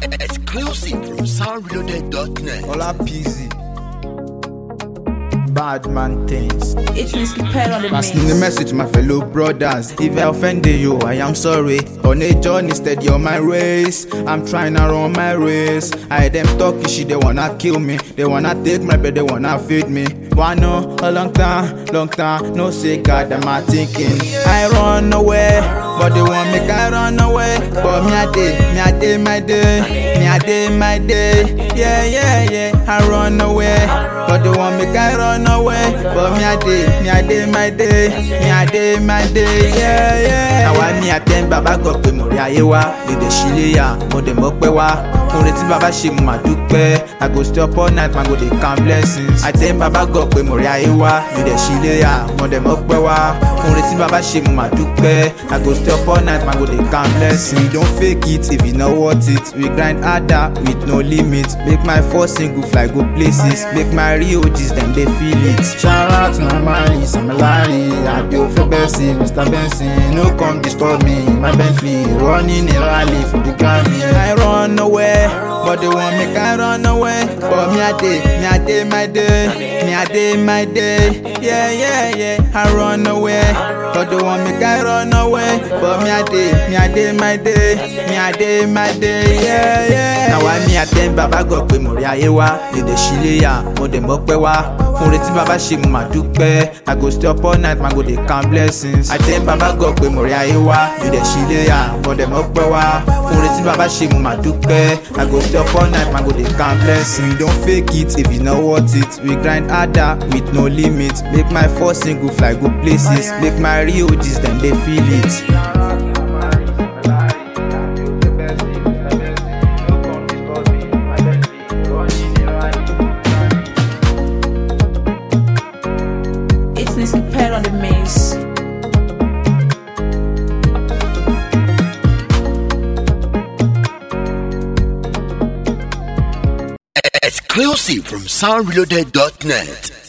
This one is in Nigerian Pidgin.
Exclusive from soundreloaded.net. Ola Peasy. Bad man things. It's Whiskey Pearl on the Pass mix. the message to my fellow brothers. If I offended you, I am sorry. On a journey, steady on my race. I'm trying to run my race. I them talking shit, they wanna kill me. They wanna take my bread, they wanna feed me. Wanna a long time, long time. No say God, am I thinking? I run away, but they want me I run away. But me I did, me I did my day, me I did my day. Yeah, yeah, yeah. I run away, but they want me I run away. But me I did, me I did my day, me I did my day. Yeah, yeah. Àwa ní àtẹ́ń bàbá gọ̀ pé mo rí ayé wá, lédè síléyà, mo dẹ̀ mọ́ pẹ́ wá. Fún retí bàbá ṣe mo máa dúpẹ́. I go stay up all night, ma go dey count blessings. Àtẹ́ń bàbá gọ̀ pé mo rí ayé wá, lédè síléyà, mo dẹ̀ mọ́ pẹ́ wá. Fún retí bàbá ṣe mo máa dúpẹ́. I go stay up all night, ma go dey count blessings. We don't fake it if you no worth it. We grind harder with no limit. Make my first single fly go places. Make my real G's dem dey feel it. Shout out to my man, Samalari, Adio for Bessie, Mr. Benson. No come disturb me, my Bentley, running a rally for the Grammy. I run away, but they want make I run away. But me I day, me I day my day, me I day my day. Yeah, yeah, yeah. I run away, but they want make I run away. But me I day, me I day my day, me I day my day. Yeah, yeah. Now I me attend baba God pé mo rí ayé wá, lédè síléyà, mo dẹ̀ mọ́ pẹ́ wá. Fún retí bàbá ṣe mo máa dúpẹ́. I go stay up all night, ma go dey count blessings. Attend baba God pé mo rí ayé wá, lédè síléyà, mo dẹ̀ mọ́ pẹ́ wá. Fún retí bàbá ṣe mo máa dúpẹ́. I go stay up all night, ma go dey count blessings. We don't fake it if you no worth it. We grind harder with no limit. Make my first single fly go places. Make my real G's dem dey feel it. It's Whiskey Pearl on the mix. Exclusive from soundreloaded.net.